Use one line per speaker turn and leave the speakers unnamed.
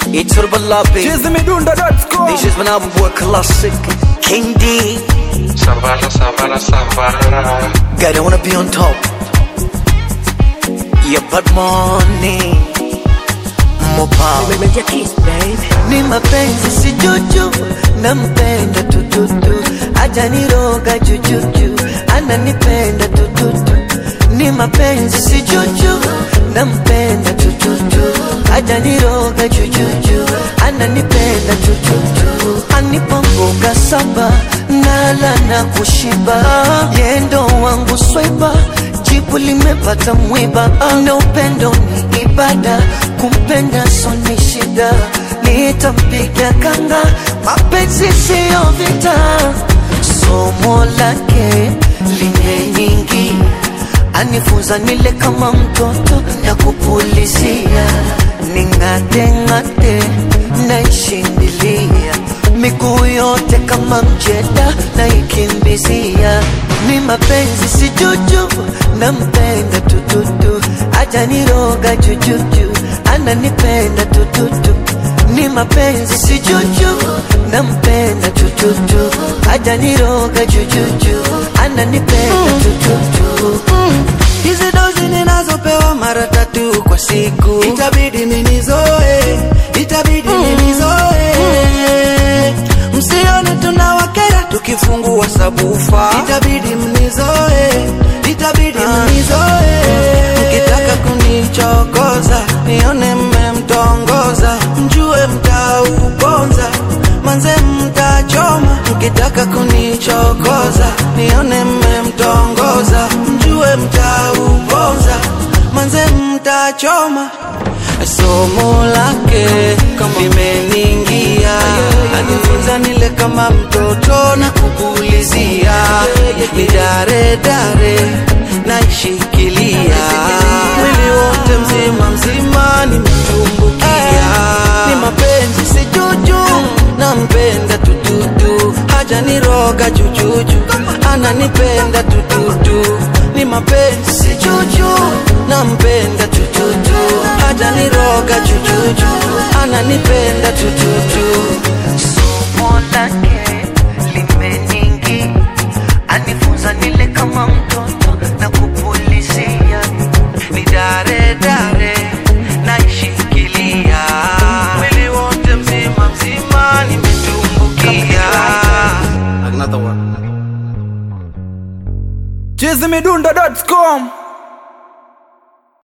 Iturbalabi
chizimidundo.com
This is when I boy classic King D
Savara, savara, savara.
Gotta wanna be on top Yeah but money More power
Meja kiss baby
ni mapenzi si juju nampenda tututu ajaniroga jujuju ananipenda tututu ni mapenzi si juju nampenda tututu ajaniroga jujuju ananipenda tututu anipa mboga saba nala na kushiba yendo wangu swaiba jibu limepata mwiba na upendo ni ibada kumpenda soni shida nitampiga kanga mapenzi siyo vita somo lake linye nyingi anifunza nile kama mtoto na kupulizia ning'ateng'ate naishindilia miguu yote kama mjeda naikimbizia ni mapenzi si juju nampenda tututu ajaniroga jujuju ananipenda tututu ni mapenzi si juju nampenda tututu ajaniroga jujuju ananipenda tututu
hizi dozi ninazopewa mara tatu kwa siku itabidi minizoe itabidi minizoe msione tunawakera tukifungua sabufa itabidi mnizoe itabidi mnizoe mkitaka kunichokoza nione mmemtongoza mjue mtauponza manze mtachoma mkitaka kunichokoza nione mmemtongoza mjue mtauponza manze mtachoma somo lake limeningia anifunza nile kama mtoto na kupulizia ni dare dare naishikilia mwili wote mzima mzima nimetumbukia ni mapenzi si juju nampenda tututu haja niroga jujuju ananipenda tututu ni mapenzi si juju nampenda tututu haja niroga jujuju ananipenda tututu
somo lake limeningi anifunza nile kama mtoto na kupulizia
ni dare dare naishikilia mwili wote mzima mzima nimetumbukia
chizimidundo.com